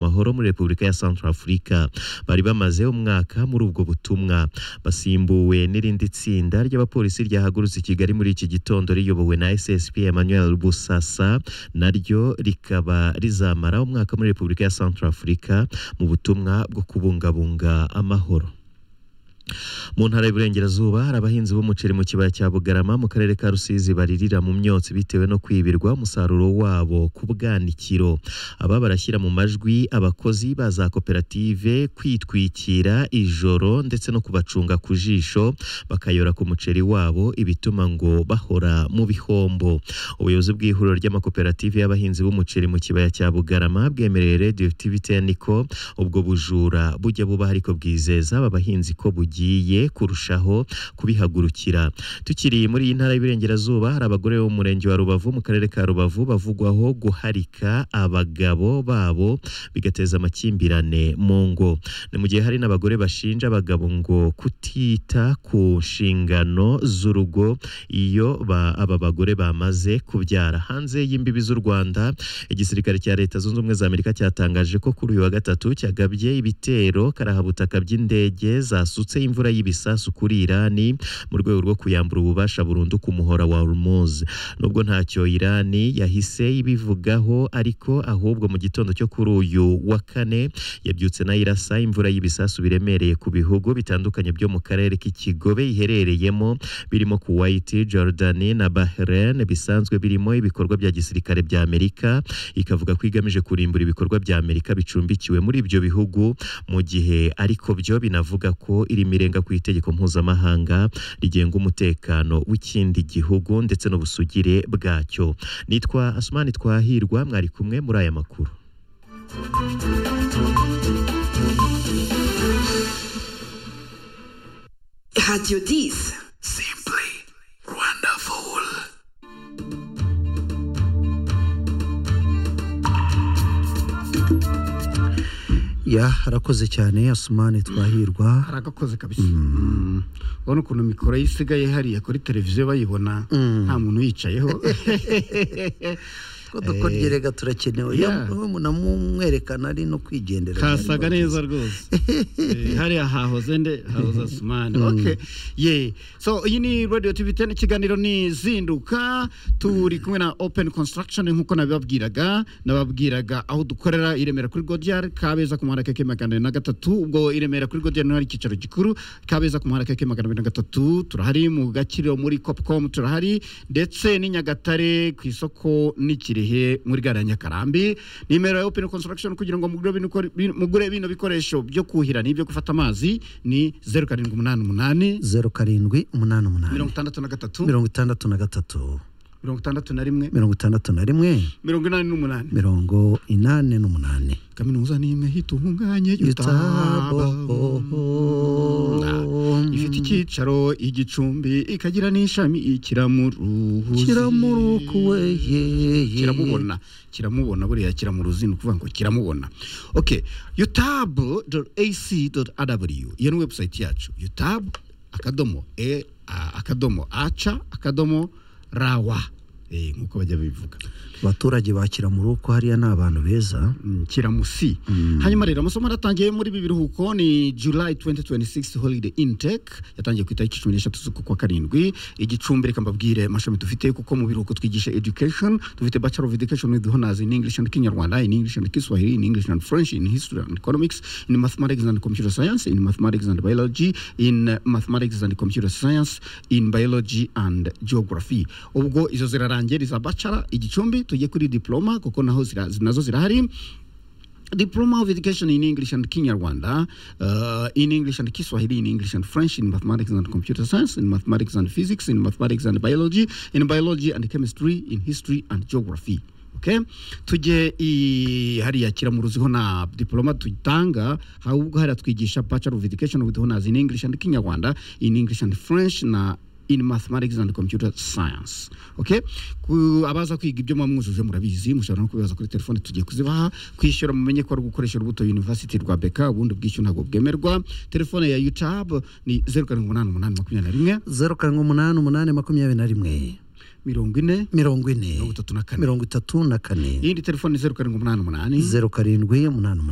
amahoro muri Repubulika ya Central Africa bari bamaze umwaka muri ubwo butumwa basimbuwe n'irindi tsinda ry'abapolisi ryahagurutse i Kigali muri iki gitondo riyobowe na SSP Emmanuel Busasa naryo rikaba rizamara umwaka muri Repubulika ya Central Africa mu butumwa bwo kubungabunga amahoro mu ntara y'Iburengerazuba hari abahinzi b'umuceri mu kibaya cya Bugarama mu karere ka Rusizi baririra mu myotsi bitewe no kwibirwa umusaruro wabo ku bwanikiro aba barashyira mu majwi abakozi ba za koperative kwitwikira ijoro ndetse no kubacunga ku jisho bakayora ku muceri wabo ibituma ngo bahora mu bihombo ubuyobozi bw'ihuriro ry'amakoperative y'abahinzi b'umuceri mu kibaya cya Bugarama bwemereye Radio TVTN ko ubwo bujura bujya buba ariko bwizeza aba bahinzi ko bugiye bugiye kurushaho kubihagurukira tukiri muri iyi ntara y'Iburengerazuba hari abagore bo mu murenge wa Rubavu mu karere ka Rubavu bavugwaho guharika abagabo babo bigateza amakimbirane mu ngo ni mu gihe hari n'abagore bashinja abagabo ngo kutita ku nshingano z'urugo iyo ba, aba bagore bamaze kubyara hanze y'imbibi z'u Rwanda igisirikare cya Leta Zunze Ubumwe za Amerika cyatangaje ko kuri uyu wa gatatu cyagabye ibitero karahabutaka by'indege zasutse imvura y'ibisasu kuri Irani mu rwego rwo kuyambura ububasha burundu ku muhora wa Hormuz nubwo ntacyo Irani yahise ibivugaho ariko ahubwo mu gitondo cyo kuri uyu wa kane yabyutse nayirasa imvura y'ibisasu biremereye ku bihugu bitandukanye byo mu karere k'ikigobe iherereyemo birimo Kuwait, Jordani na Bahrain bisanzwe birimo ibikorwa bya gisirikare bya Amerika ikavuga ko igamije kurimbura ibikorwa bya Amerika bicumbikiwe muri ibyo bihugu mu gihe ariko byo binavuga ko iri mirenga ku itegeko mpuzamahanga rigenga umutekano w'ikindi gihugu ndetse n'ubusugire bwacyo nitwa asumani twahirwa mwari kumwe muri aya makuru radiyo disi simpuri rwanda ya harakoze cyane asumani twahirwa haragakoze kabisa ubona ukuntu mikoro ye isigaye hariya kuri televiziyo bayibona nta muntu uyicayeho dukorgerega turakenewe muna mumwerekana ari no kwigendera kasaga neza rwose hariya hahoze nde hahoze asumani oke ye so iyi ni radiyo tubitene ikiganiro ni zinduka turi kumwe na openi konsitaragishoni nk'uko nabibabwiraga nababwiraga aho dukorera i remera kuri godiyari kabeza ku muhanda keke magana abiri na gatatu ubwo i remera kuri godiyari niho hari icyicaro gikuru kabeza ku muhanda keke magana abiri na gatatu turahari mu gakiriro muri kopukomu turahari ndetse n'i nyagatare ku isoko n'ikirere kirehe muri gara nyakarambi nimero ya open construction kugira ngo mugure bino mugure bino bikoresho byo kuhira n'ibyo gufata amazi ni 0788 0788 mirongo itandatu na rimwe mirongo itandatu na rimwe mirongo inani n'umunani mirongo inane n'umunani kaminuza ni imwe itunganye ifite icyicaro igicumbi ikagira n'ishami ikiramuruhuzi kiramurukuwe kiramubona kiramubona buriya kiramuruzi ni ukuvuga ngo kiramubona ok yutabu ac rw iyo ni webusayiti yacu yutabu akadomo e akadomo aca akadomo rawa nk'uko bajya bivuga abaturage ba kiramuruko hariya ni abantu beza kiramusi hanyuma rero amasomo aratangiye muri ibi biruhuko ni july 2026 holiday intake yatangiye ku itariki cumi n'eshatu z'uku kwa karindwi igicumbi reka mbabwire amashami dufite kuko mu biruhuko twigisha education dufite bachelor of education with honors in english and kinyarwanda in english and kiswahili in english and french in history and economics in mathematics and computer science in mathematics and biology in mathematics and computer science in biology and geography ubwo izo zirara zirarangiye iza bacara igicumbi tujye kuri diploma kuko naho nazo zirahari diploma of education in english and kinyarwanda uh, in english and kiswahili in english and french in mathematics and computer science in mathematics and physics in mathematics and biology in biology and chemistry in history and geography okay tujye hariya kiramuruziho na diploma tutanga ahubwo hariya twigisha bachelor of education with honors in english and kinyarwanda in english and french na in mathematics and computer science okay abaza kwiga ibyo mwamwujuje murabizi mushobora no kubibaza kuri telefone tugiye kuzibaha kwishyura mumenye ko ari gukoresha urubuto university rwa beka ubundi bwishyura ntabwo bwemerwa telefone ya youtube ni zeru karindwi umunani umunani makumyabiri na rimwe zeru karindwi umunani umunani makumyabiri na rimwe mirongo ine mirongo ine mirongo itatu na kane mirongo itatu na kane iyindi telefone ni zeru karindwi umunani umunani zeru karindwi umunani umunani